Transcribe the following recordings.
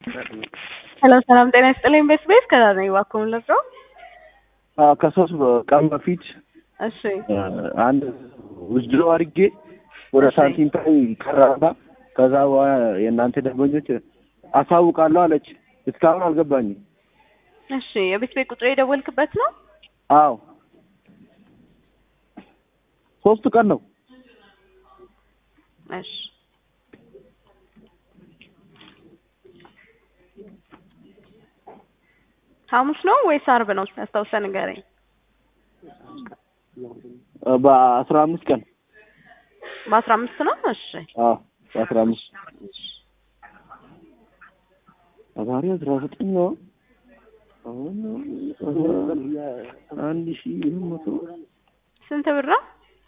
ሄሎ ሰላም ጤና ይስጥልኝ። ቤት ቤት ከዛ ነው እባክዎን ለብሮ ከሶስት ቀን በፊት እሺ አንድ ውስድሮ አድርጌ ወደ እሺ። ሳንቲም ታይ ቀራባ ከዛ በኋላ የእናንተ ደንበኞች አሳውቃለሁ አለች። እስካሁን አልገባኝም። እሺ የቤት ቤት ቁጥር የደወልክበት ነው? አዎ ሶስት ቀን ነው። እሺ ሐሙስ ነው ወይስ አርብ ነው? ያስታውሰህ ንገረኝ። በአስራ አምስት ቀን በአስራ አምስት ነው። እሺ አዎ በአስራ አምስት ዛሬ አስራ ዘጠኝ ነው። አሁን አንድ ሺህ ሁለት መቶ ስንት ብር ነው?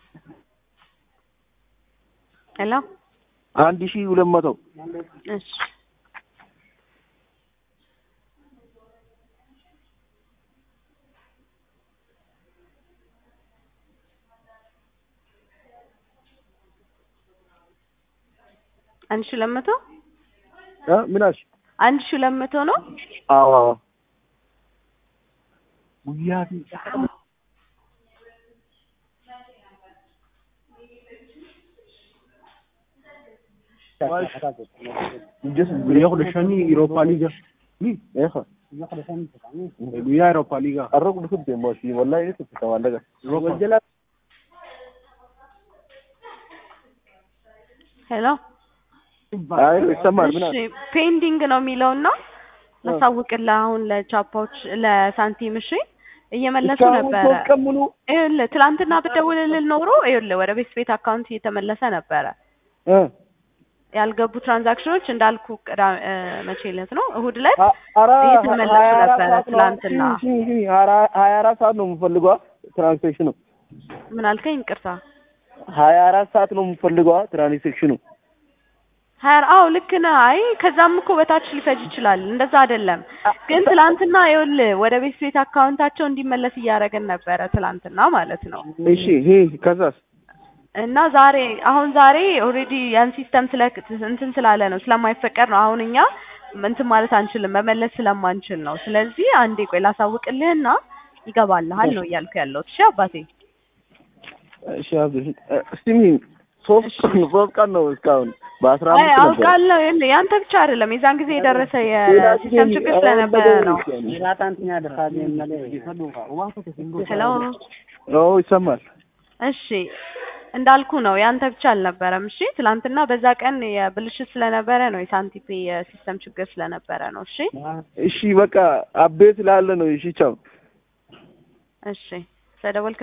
ሄሎ አንድ ሺህ ሁለት መቶ እሺ አንድ ሺህ ሁለት መቶ እ ምን አልሽ? አንድ ሺህ ሁለት መቶ ነው። አዎ አዎ ጉያ guyyaa shanii Eurooppaa liiga. eeха Guyyaa Eurooppaa liiga. arroq dhufte moshi wallahi ni tufta wallaga ሄሎ አይ ይሰማል ምን እሺ ፔንዲንግ ነው የሚለውና ላሳውቅልህ አሁን ለቻፓዎች ለሳንቲም እሺ እየመለሱ እስካሁን ነበረ ሶስት ቀን ሙሉ ይኸውልህ ትላንትና ብደውልልህ ኖሮ ይኸውልህ ወደ ቤት ቤት አካውንት እየተመለሰ ነበረ እ ያልገቡ ትራንዛክሽኖች እንዳልኩ ቅዳ- እ፣ መቼ ዕለት ነው እሁድ ዕለት አ- አራ እየተመለሱ ሀያ አራት ነበረ ሰዓት ነው። ትላንትና። ሺ- ሺ- ሺ- ሀያ- ሀያ አራት ሰዓት ነው የምፈልገዋ ትራንስሌሽኑ ምን አልከኝ ይቅርታ ሀያ አራት ሰዓት ነው የምፈልገዋ ትራንስሌሽኑ ሀያ አዎ ልክ ነህ አይ ከዛም እኮ በታች ሊፈጅ ይችላል እንደዛ አይደለም ግን ትላንትና ይኸውልህ ወደ ቤት ቤት አካውንታቸው እንዲመለስ እያደረግን ነበረ ትላንትና ማለት ነው እሺ ይሄ ከዛስ እና ዛሬ አሁን ዛሬ ኦልሬዲ ያን ሲስተም ስለ እንትን ስላለ ነው ስለማይፈቀድ ነው አሁን እኛ እንትን ማለት አንችልም መመለስ ስለማንችል ነው ስለዚህ አንዴ ቆይ ላሳውቅልህና ይገባልሃል ነው እያልኩ ያለሁት እሺ አባቴ እሺ አብሽ እስቲ ምን ሶስት ሶስት ቀን ነው እስካሁን በአስራ አይ አምስት ነበር አውቃለሁ ይኸውልህ ያንተ ብቻ አይደለም የዛን ጊዜ የደረሰ የሲስተም ችግር ስለነበረ ነው ሄሎ ኦ ይሰማል እሺ እንዳልኩ ነው ያንተ ብቻ አልነበረም እሺ ትላንትና በዛ ቀን የብልሽት ስለነበረ ነው የሳንቲፔ የሲስተም ችግር ስለነበረ ነው እሺ እሺ በቃ አቤት ላለ ነው እሺ ቻው እሺ ስለደወልክ